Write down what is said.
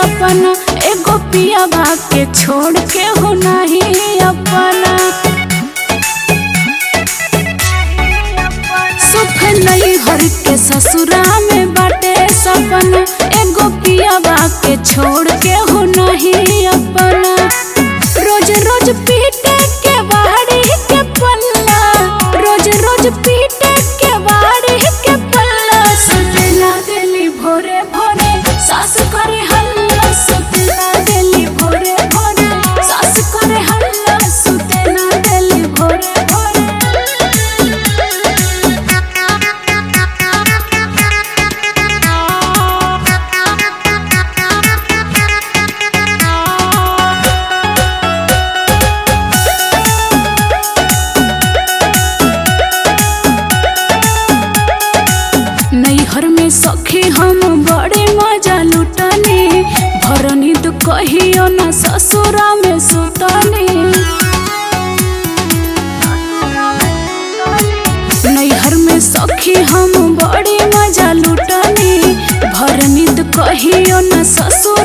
सपना एगो पिया बा के छोड़ के हो नहीं अपना सुख नहीं हर के ससुरा में बाटे सपना एगो पिया बा के छोड़ के हो नहीं अपना रोज रोज पीटे के बाड़ी के पल्ला रोज रोज पीटे के बाड़ी के पल्ला सुतना दिली भोरे भोरे सास करे हल्ला सुतना दिली भोरे भोरे सास करे हल्ला सुतना दिली भोरे भोरे नैहर में सखी हम बड़े मजा लुटने भरनी तो कहियो न ससुरा में सुतने नैहर में सखी हम बड़े मजा लुटने भरनी तो कहियो न ससुर